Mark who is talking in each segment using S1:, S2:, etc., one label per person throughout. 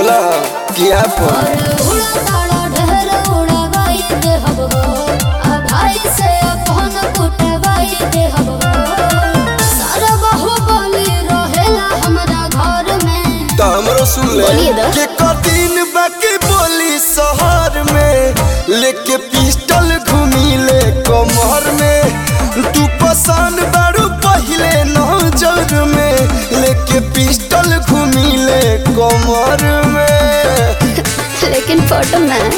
S1: बोला किया पर
S2: और उड़ा तारा ढेर उड़ावाई देहब हो आ भाई से अपन कुटवाई देहब हो सारा बाहुबली रहेला हमरा घर में
S1: तो हमरो सुन ले
S2: बोलिए दा।
S1: के कदिन बाकी बोली शहर में लेके पिस्टल घूमी ले कमर में तू पसंद बारू पहले नजर में लेके पिस्टल घूमी ले कमर में
S2: लेकिन फोटो में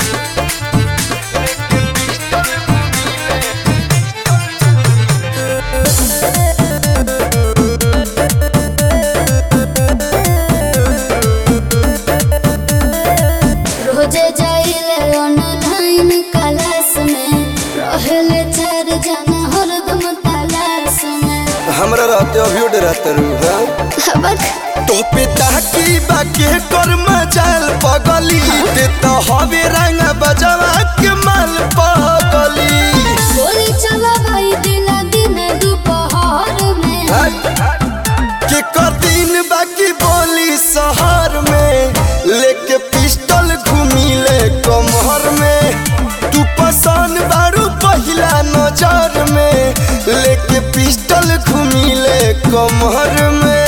S2: रोजे जाइले ऑनलाइन क्लास में रहेले चार जना हरदम तलाश में
S1: हमरा रहते अभी डराते रू हाँ
S2: हबक
S1: तो पिता की बाके कर मचाल पगली ते तो हवे रंग बजवा के माल पगली
S2: गोली चला भाई दिला दिन दोपहर में
S1: के कदिन बाकी बोली शहर में लेके पिस्टल घूमी ले कमर में तू पसंद बारू पहिला नजर में लेके पिस्टल घूमी ले कमर में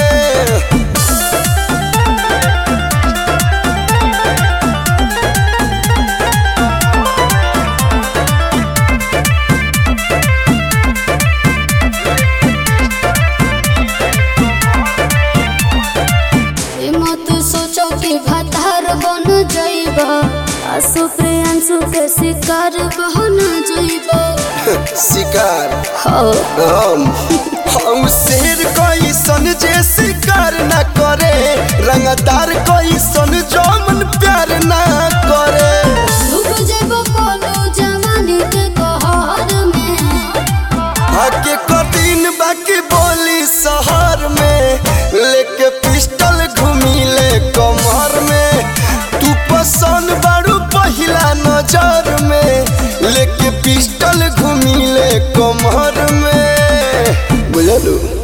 S2: ये मत सोचो कि भतार बन जाइब आसु प्रियांशु के शिकार बन जाइब
S1: शिकार
S2: हो
S1: हम हम शेर कैसन जे शिकार न करे रंगदार कैसन जमन प्यार न करे
S2: डूब जाइब कोनो जवानी के कहर में
S1: हके कठिन बाकी बोली शहर में लेके पिस्टल घूमी ले कमर में तू पसंद बारू पहिला नजर में लेके पिस्टल घूमी ले कमर में बुझलू